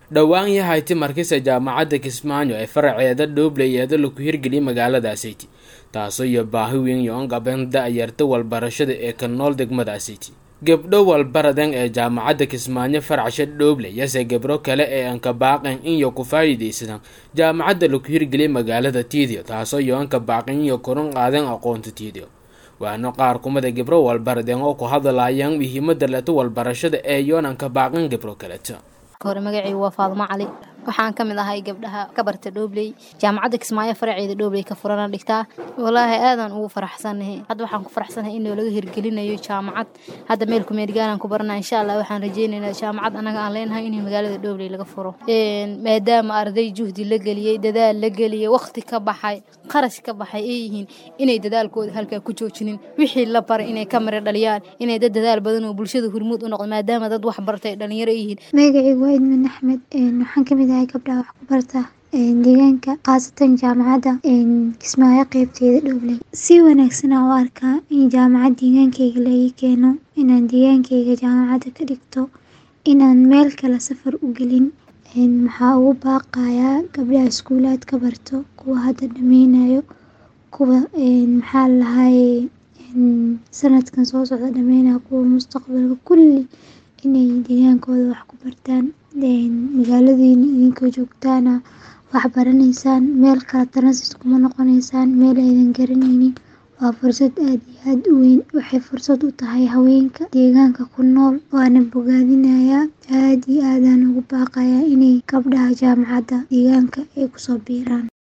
dhowaan yahayti markisa jaamacadda kismaayo ee faraceeda dhoobley eeda laku hirgeliyay magaaladaasiti taasoo iyo baahi weyn yoon qaban da-yarta walbarashada ee ka nool degmadaasiti gebdho walbaradan ee jaamacadda kismaayo farcsha dhoobley yase gebro kale ee anka baaqan inyo ku faa'iidaysadaan jaamacadda laku hirgeliyay magaalada tiidio taasoo iyo anka baaqan iyo koran qaadan aqoonta tiidio waana qaar kumada gebro walbaradeen oo ku hadlayaan muhiimada leto walbarashada ee yoonanka baaqan gebro kaleto hore magacaygu waa faadumo cali waxaan ka mid ahay gabdhaha ka barta dhoobley jaamacadda kismaayo faraceeda dhoobley ka furana dhigtaa walaahi aadaan ugu faraxsanahay hadda waxaan ku faraxsanahay in laga hirgelinayo jaamacad hadda meel kumeedgaalaan ku barana insha allah waxaan rajeynaynaa jaamacad anaga aan leenahay in magaalada dhoobley laga furo maadaama arday juhdi la geliyey dadaal la geliyey waqti ka baxay qarash ka baxay ay yihiin inay dadaalkooda halkaa ku joojinin wixii la baray inay ka mari dhaliyaan inay dad dadaal badan oo bulshada hormuud u noqdo maadaama dad wax bartay dhalinyaro ay yihiin magacaygu waa idmin axmed waxaan kamid ahay gabdhaha wax ku barta deegaanka khaasatan jaamacadda kismaayo qeybteeda dhowley si wanaagsan aan u arkaa in jaamacad deegaankayga la ii keeno inaan deegaankayga jaamacadda ka dhigto inaan meel kale safar u gelin maxaa ugu baaqayaa gabdhaha iskuulaad ka barto kuwa hadda dhameynayo kuwa maxaa lahaye sanadkan soo socda dhameynayo kuwa mustaqbalka kulli inay deegaankooda wax ku bartaan magaaladiina idinkoo joogtaana wax baranaysaan meel kale tanasis kuma noqoneysaan meel aydan garanaynin waa fursad aada iyo aada u weyn waxay fursad u tahay haweenka deegaanka ku nool waana bogaadinayaa aada iyo aadaan ugu baaqayaa inay gabdhaha jaamacadda deegaanka ay kusoo biiraan